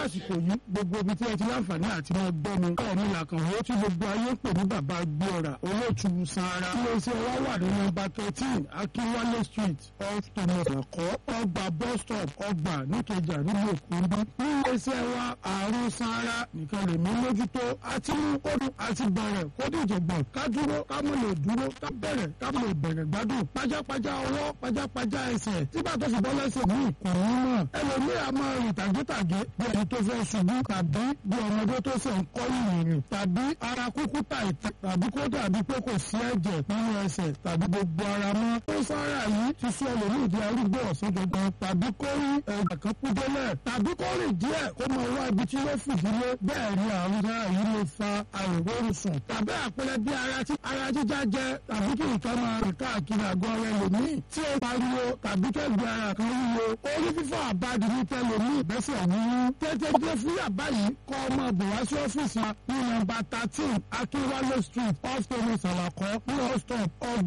àsìkò yìí gbogbo ibi tí ẹ ti láǹfààní àti máa gbọ́ mi káwọn mi là kàn wọ́n tí gbogbo ayé ń pè ní bàbá gbọ́ra olóòtú sanra ilé iṣẹ́ wa wà ní nọ́mbà thirteen akínwálé street off thomas ẹ̀kọ́ ọgbà bus stop ọgbà níkẹjà nílùú èkó ń bí ní ilé iṣẹ́ wa àrùn sanra nìkan lè mú mójútó àti mú kódù àti bẹ̀rẹ̀ kódù ìjọ̀gbọ̀n ká dúró ká mọ̀ lè dúró ká bẹ̀rẹ̀ ká mọ̀ lè bẹ̀rẹ̀ gbádùn pajápajá ọwọ́ pajápajá ẹsẹ̀ tí bá tó fi bọ́ lẹ́sẹ̀ ní ìkùnrin náà ẹlòmíì a máa rìn tàgétàgé bí ẹni tó fẹ́ ṣubú tàbí bí ọmọdé tó ṣe ń kọ́ ìrìn tàbí ara kúkú tàìtì tàbí kó dàbí pé kò sí ẹ̀jẹ̀ nínú ẹsẹ̀ tàbí gbogbo ara mọ́. ó sára yìí ti sọ ẹlòmíì di arúgbó ọ̀sán gangan tàbí kó rí ẹ̀jẹ̀ kan kú délẹ̀ tàbí kó rìn díẹ̀ kó máa wá ibi tí ó fìdílé bẹ́ẹ̀ ni àrùn náà yìí lè fa àìróorun sùn tàbí àpẹẹrẹ bí ara jíjá jẹ tàbí kí nǹkan máa rìn káàkiri àgọ́ ara ẹlòmíì tí ó pariwo tàbí kẹ́gbẹ́ ara kan wúwo orí fífọ́ àbádi ní tẹlòmíì bẹ́sẹ̀ wúwú tètè dé fún yàbá yìí kọ́ ọmọ bò wá sí ọ́fíìsì ní nọ́mbà thirteen akínwálé street off thomas alakọ ní hall stop ọgbà